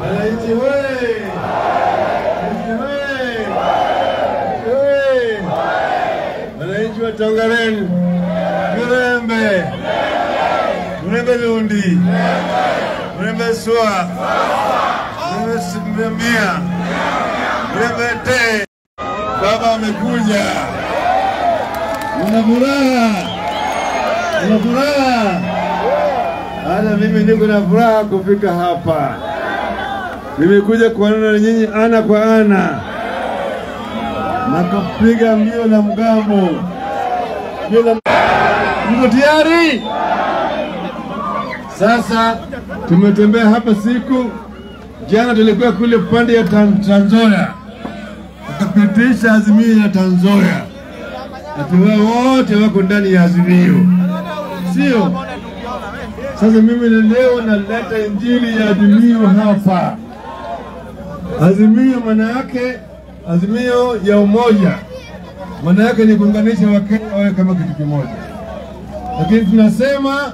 Wananchi hoye! Wananchi hoye! Hoye! Wananchi wa Tongareni, Mirembe, Mirembe Lundi, Mirembe Swa, Mirembe Simamia, Mirembe Te, baba amekuja. Una furaha? Una furaha? Hata mimi niko na furaha kufika hapa. Nimekuja kuonana na nyinyi ana kwa ana na kupiga mbio na mgambo. Mbio na Mko tayari? Sasa tumetembea hapa siku jana, tulikuwa kule pande ya Tan- Trans Nzoia, tukapitisha azimio ya Trans Nzoia, ati wao wote wako ndani ya azimio, sio? Sasa mimi ni leo naleta injili ya azimio hapa. Azimio maana yake azimio ya umoja, maana yake ni kuunganisha Wakenya wawe kama kitu kimoja, lakini tunasema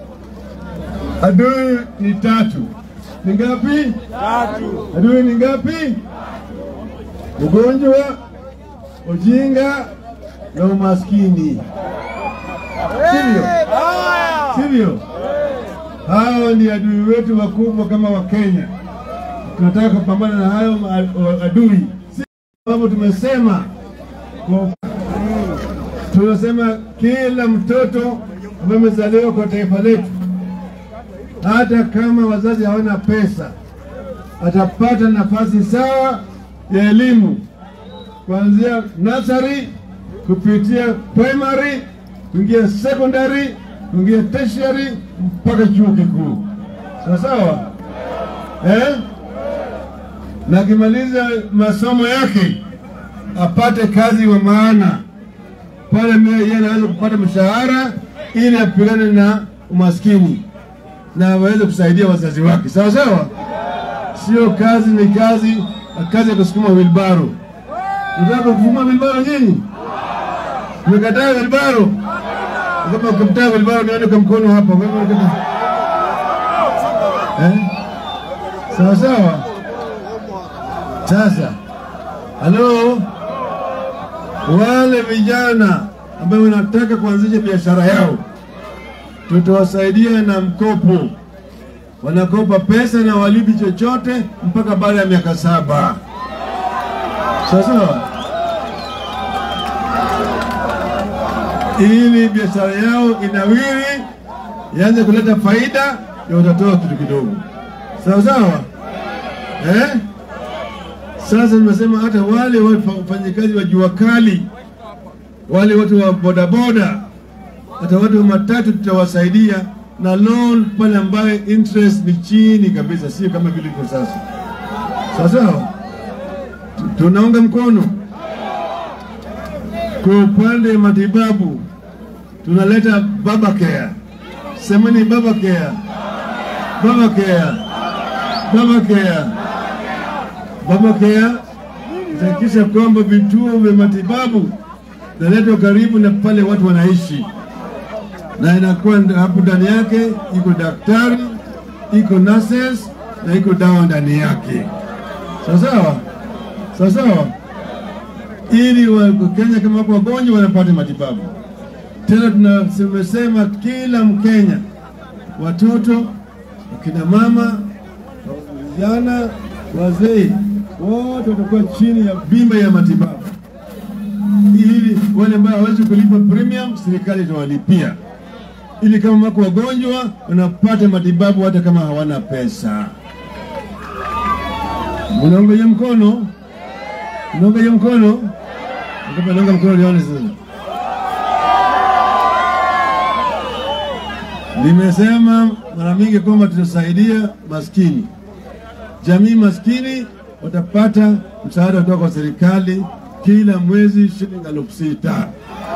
adui ni tatu. Ni ngapi? Tatu. Adui ni ngapi? Ugonjwa, ujinga na umaskini, sivyo? Sivyo? Hao ni adui wetu wakubwa kama Wakenya. Tunataka kupambana na hayo ma- adui, si sababu tumesema kwa tunasema kila mtoto ambaye amezaliwa kwa taifa letu, hata kama wazazi hawana pesa, atapata nafasi sawa ya elimu kuanzia nursery kupitia primary kuingia secondary kuingia tertiary mpaka chuo kikuu, sawa sawa eh? na akimaliza masomo yake apate kazi wa maana pale, mbele yeye anaweza kupata mshahara ili apigane na umaskini na aweze kusaidia wazazi wake, sawa sawa. Sio kazi ni kazi, kazi ya kusukuma wilbaro. Unataka kusukuma wilbaro nyinyi? Mmekataa wilbaro? Kama ukimtaa wilbaro, nione kwa mkono hapa. Wewe unakataa? Eh? Sawa sawa. Sasa halo, wale vijana ambao wanataka kuanzisha biashara yao, tutawasaidia na mkopo. Wanakopa pesa na walipi chochote mpaka baada ya miaka saba. Sawa sawa, ili biashara yao inawiri, ianze kuleta faida, ndio watatoa kitu kidogo. Sawa sawa, eh? Sasa nimesema hata wale wafanyakazi wa jua kali, wale watu wa bodaboda, hata watu wa matatu tutawasaidia na loan pale ambayo interest ni chini kabisa, sio kama vile iko sasa. Sawa sawa, Tu- tunaunga mkono. Kwa upande wa matibabu tunaleta baba care, semeni baba care, baba care, baba care Baba Care itahakikisha kwamba vituo vya matibabu vinaletwa karibu na pale watu wanaishi, na inakuwa nd- hapo ndani yake iko daktari, iko nurses na iko dawa ndani yake, sawa sawa, sawa sawa, ili Wakenya kama wako wagonjwa wanapata matibabu. Tena tuna- tumesema kila Mkenya, watoto, wakina mama, vijana, wazee wote watakuwa chini ya bima ya matibabu, ili wale ambao hawezi kulipa premium, serikali itawalipia, ili kama wako wagonjwa wanapata matibabu hata kama hawana pesa. Unaunga mkono, unaunga mkono, naunga mkono, lione sasa. Nimesema mara mingi kwamba tutasaidia maskini, jamii maskini watapata msaada kutoka kwa serikali kila mwezi shilingi elfu sita.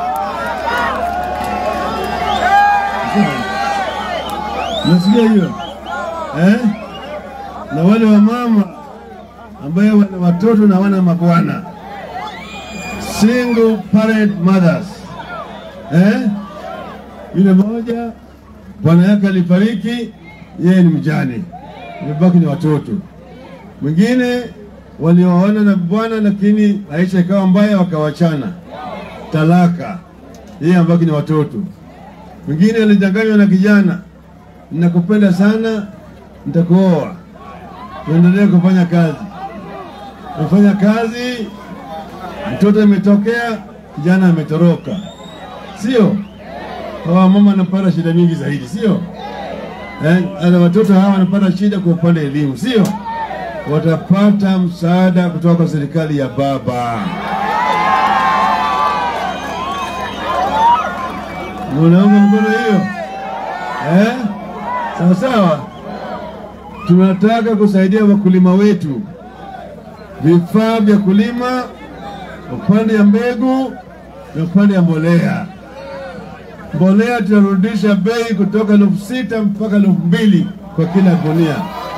Nasikia hiyo eh? Na wale wa mama ambaye wana watoto na wana mabwana, single parent mothers eh? Yule moja bwana yake alifariki, yeye ni mjane, imebaki ni watoto. mwingine walioana na bwana lakini maisha ikawa mbaya, wakawachana, talaka, yeye ambaki ni watoto. Mwingine alidanganywa na kijana, ninakupenda sana, nitakuoa, tuendelee kufanya kazi. Kufanya kazi, mtoto imetokea, kijana ametoroka, sio? Hawa mama wanapata shida nyingi zaidi, sio? Eh, na watoto hawa wanapata shida kwa upande elimu, sio? Watapata msaada kutoka kwa serikali ya baba. Munaunga mkono hiyo eh? Sawa sawa. Tunataka kusaidia wakulima wetu, vifaa vya kulima, upande ya mbegu na upande ya mbolea. Mbolea tunarudisha bei kutoka elfu sita mpaka elfu mbili kwa kila gunia.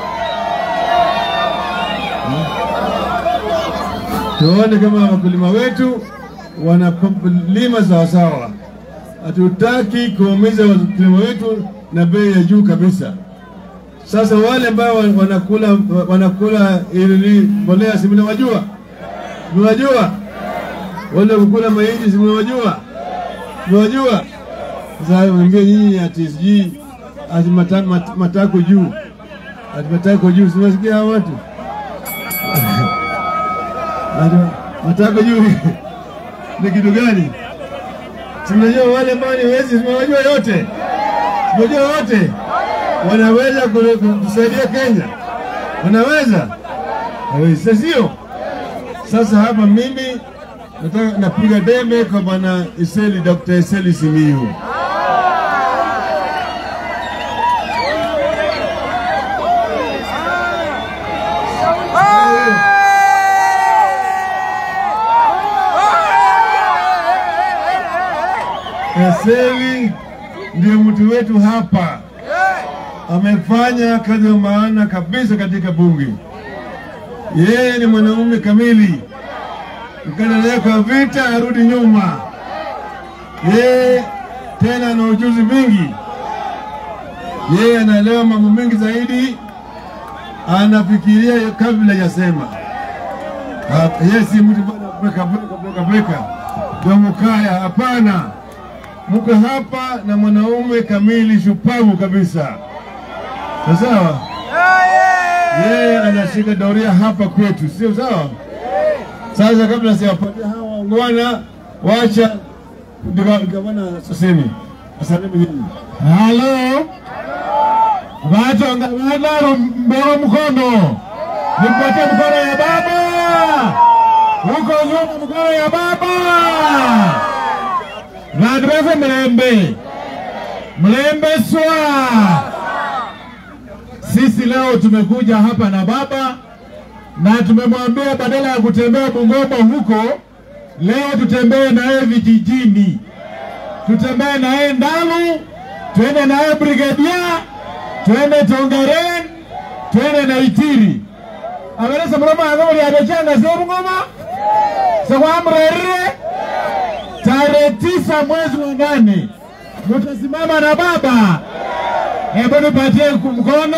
Tuone kama wakulima wetu wanalima sawasawa. Hatutaki kuumiza wakulima wetu na bei ya juu kabisa. Sasa wale ambao wanakula wanakula ili mbolea, si mnawajua? Mnawajua wale kukula mahindi, si mnawajua? Mnawajua? Sasa wengine nyinyi ati sijui ati mata, mat, matako juu ati matako juu, simasikia hao watu ati matako juu ni kitu gani? Simnajua wale ambao ni wezi, simewajua yote, simejua wote wanaweza kusaidia Kenya, wanaweza hawezi, sio? Sasa hapa mimi nataka napiga debe kwa bwana Iseli, Dr. Iseli Simiyu. Eseli ndio mtu wetu hapa, amefanya kazi ya maana kabisa katika bunge. Yeye ni mwanaume kamili, ukiendelea kwa vita arudi nyuma. Yeye tena ana ujuzi mwingi, yeye anaelewa mambo mengi zaidi, anafikiria kabla ya sema. Yeye si mtu bweka bweka bweka bweka domukaya, hapana mko hapa na mwanaume kamili shupavu kabisa, sawa? Yeye anashika doria hapa kwetu, sio sawa? Sasa kabla siwapatia hawa waungwana, wacha gavana Sosemi asalimi nyinyi. Halo, vatonga mbele mkono, nimpatie mkono ya baba huko nyuma, mkono ya baba vandu vese mlembe mlembe swa. Sisi leo tumekuja hapa na baba na tumemwambia badala ya kutembea Bungoma huko, leo tutembee naye vijijini, tutembee naye Ndalu, twende naye Brigadia, twende Tongaren, twende na Itiri averesa muloma agomuli abechanga se Bungoma sekwamrerire tarehe tisa mwezi wa nane mutasimama na baba. Hebu nipatie mkono.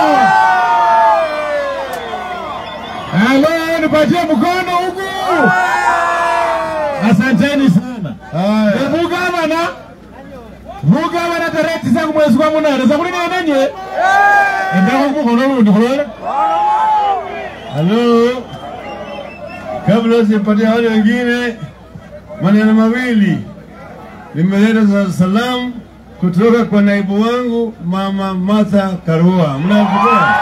Halo, nipatie mkono huku. Asanteni sana. Haya, Hebu gavana, mugavana tarehe tisa mwezi wa munane sakuli nenanye endako mkono lundi kulole halo, kabla sijapatia wale wengine maneno mawili, nimeleta za salamu kutoka kwa naibu wangu mama Martha Karua. Mnamkumbuka?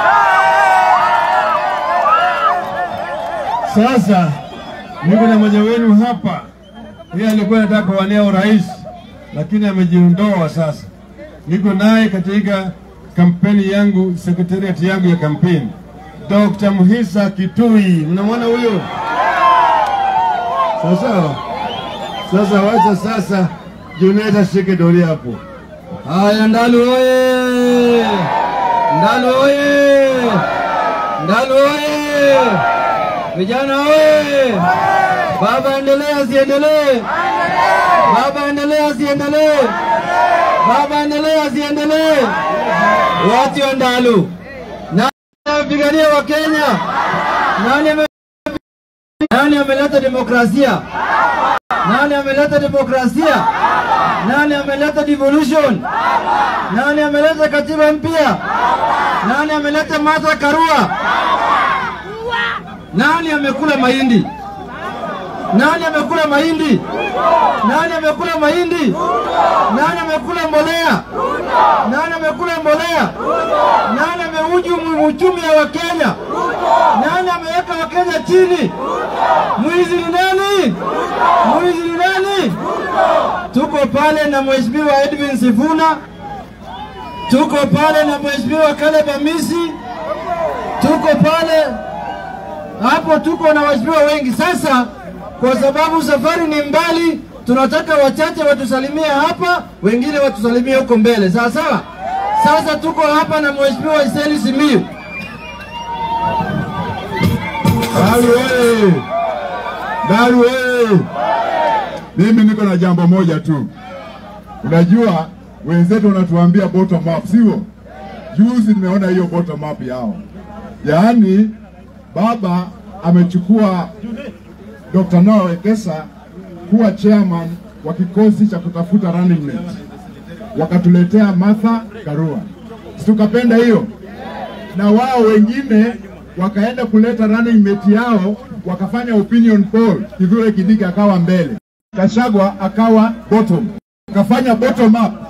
Sasa niko na mmoja wenu hapa, yeye alikuwa anataka kuwania urais lakini amejiondoa sasa. Niko naye katika kampeni yangu, sekretariat yangu ya kampeni, Dr. Muhisa Kitui. Mnamwona huyo? Sawa sawa. Sasa wacha sasa Juneta shike doria hapo. Haya, Ndalu oye! Ndalu oye! Ndalu oye! Vijana oye! Baba endelee asiendelee? Baba endelee asiendelee? Baba endelee asiendelee? Watu wa Ndalu na amepigania Wakenya? Nani ame nani ameleta demokrasia? Nani ameleta demokrasia? Nani ameleta devolution? Nani ameleta katiba mpya? Nani ameleta Martha Karua? Nani amekula mahindi? Nani amekula mahindi? Nani amekula mahindi? Nani amekula mbolea? Nani amekula mbolea? Nani amehujumu uchumi wa Wakenya? Nani ameweka Wakenya chini? Mwizi ni nani? Mwizi ni nani? Tuko pale na Mheshimiwa Edwin Sifuna, tuko pale na Mheshimiwa Caleb Amisi, tuko pale hapo, tuko na waheshimiwa wengi. Sasa kwa sababu safari ni mbali, tunataka wachache watusalimie hapa, wengine watusalimie huko mbele, sawa sawa. Sasa tuko hapa na Mheshimiwa Iseli Simiyu. Daru oye! Daru oye! Mimi niko na jambo moja tu. Unajua wenzetu wanatuambia bottom up, sio? Juzi nimeona hiyo bottom up yao, yaani baba amechukua Dr. Noah Wekesa kuwa chairman wa kikosi cha kutafuta running mate, wakatuletea Martha Karua, si tukapenda hiyo, na wao wengine wakaenda kuleta running mate yao, wakafanya opinion poll, Kithure Kindiki akawa mbele, Kashagwa akawa bottom, wakafanya bottom up